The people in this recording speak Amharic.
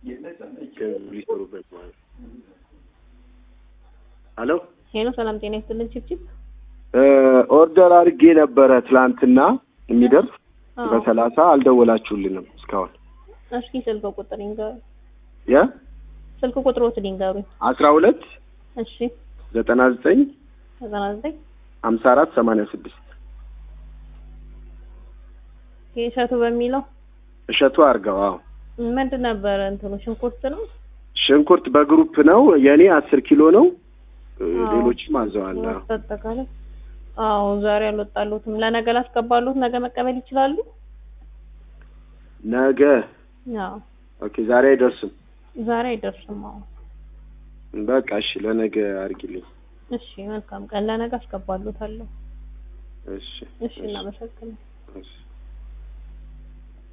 ገንዘብ ሊሰሩበት ማለት ነው። ሄሎ ሄሎ ሰላም ጤና ይስጥልን ቺፕቺፕ ኦርደር አድርጌ ነበረ ትላንትና የሚደርስ አዎ በሰላሳ አልደወላችሁልንም እስካሁን እስኪ ስልክ ቁጥር ይንገሩ የ ስልክ ቁጥሮት ሊንገሩኝ አስራ ሁለት እሺ ዘጠና ዘጠኝ ዘጠና ዘጠኝ ሀምሳ አራት ሰማንያ ስድስት የእሸቱ በሚለው እሸቱ አርገው አዎ ምንድን ነበረ እንትኑ ሽንኩርት ነው ሽንኩርት በግሩፕ ነው የእኔ አስር ኪሎ ነው እ, አዎ። ሌሎችም አዘዋል አዎ። አጠቃላይ አዎ ዛሬ አልወጣሉትም ለነገ ላስገባሉት ነገ መቀበል ይችላሉ ነገ አዎ ኦኬ ዛሬ አይደርስም ዛሬ አይደርስም አዎ በቃ እሺ ለነገ አርጊልኝ እሺ መልካም ቀን ለነገ አስገባሉታለሁ እሺ እሺ እናመሰግናለን እሺ